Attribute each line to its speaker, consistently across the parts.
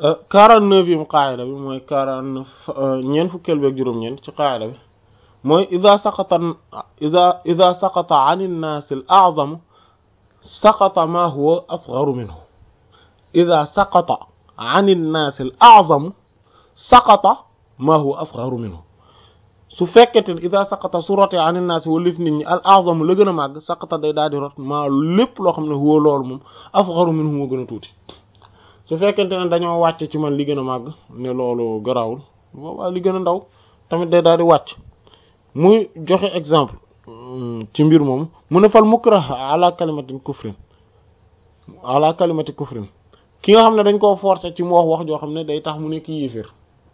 Speaker 1: quarante-neuvième qaayida bi mooy quarante-neuf ñeent fukkeel beeg juróom-ñeent ci qaayida bi mooy ida saqata ida ida saqata an innaas al a'zam saqata ma huwa asgharu minhu ida saqata an innaas al a'zam saqata ma huwa asgharu minhu su fekkete ida saqata su rotee an innaas walif nit ñi al a'zam la gën a màgg saqata day daal di rot maa lépp loo xam ne huwa loolu moom asgharu minhu moo gën a tuuti su fekkente ne dañoo wàcce ci man li gën a màgg ne loolu garawul boobaa li gën a ndaw tamit day daal di wàcc muy joxe exemple ci mbir moom mu ne fal mukrah ala kalimatin kufrin ala kalimati kufrin ki nga xam ne dañ koo forcer ci mu wax wax joo xam ne day tax mu nekk yéeféer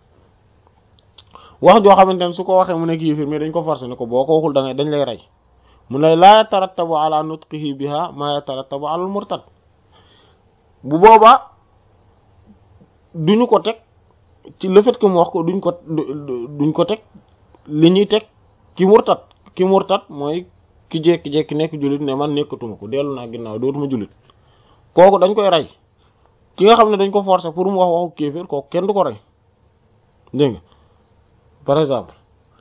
Speaker 1: wax joo xamante ne su ko waxee mu nekk yéeféer mais dañ ko forcer ne ko boo ko waxul da ngay dañ lay rey mu ne laa yatarattabu ala nutqihi biha ma yatarattabu ala al murtad bu boobaa duñu ko teg ci le fait que mu wax ko duñ ko duñ ko teg li ñuy teg ki murtat ki murtat mooy ki jekki-jekki nekk jullit ne man nekkatuma ko dellu naa ginnaaw dootuma jullit kooku dañ koy rey ki nga xam ne dañ ko forcer pour mu wax waxu kéeféer kooku kenn du ko rey dégg nga par exemple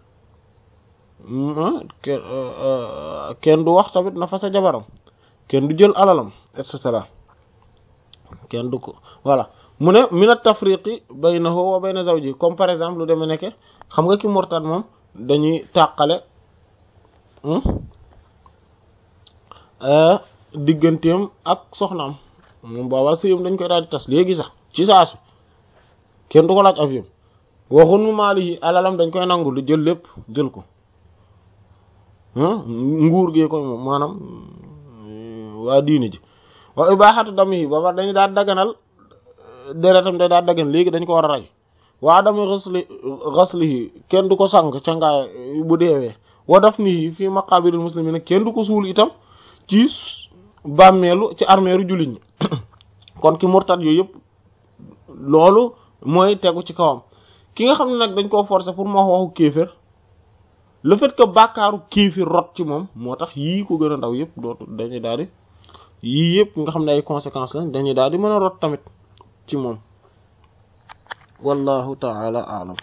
Speaker 1: kenn du wax tamit na fa sa jabaram kenn du jël alalam et cetera kenn du ko voilà mu ne min at-tafriqi baynahu wa bayna zawji comme par exemple lu demee nekke xam nga ki murtad moom dañuy tàqale digganteem ak soxnaam moom boobaa sëyam dañ koy daal di tas léegi sax ci saasi kenn du ko laaj avion waxun mu maali yi alalam dañ koy nangu lu jël lépp jël ko nguur gee koy moom maanaam waa diine ji wa ibaaxatu dam yi booba dañu daal daganal deretam day daal dagan léegi dañ ko war a rey waa dama xasli xaslihi kenn du ko sang ca ngaay bu deewee wa dafnihi fii maqabiril muslimin kenn du ko suul itam ci bàmmeelu ci armeeru jullit ñi kon ki murtad yooyu yëpp loolu mooy tegu ci kawam ki nga xam ne nag dañ koo forcer pour mu wax waxu kéefër le fait que bàkkaaru kéefër rot ci moom moo tax yii ko gën a ndaw yëpp dootu dañuy daal di yii yëpp nga xam ne ay conséquences lañ dañuy daal di mën a rot tamit ci moom wallahu ta'ala a'lam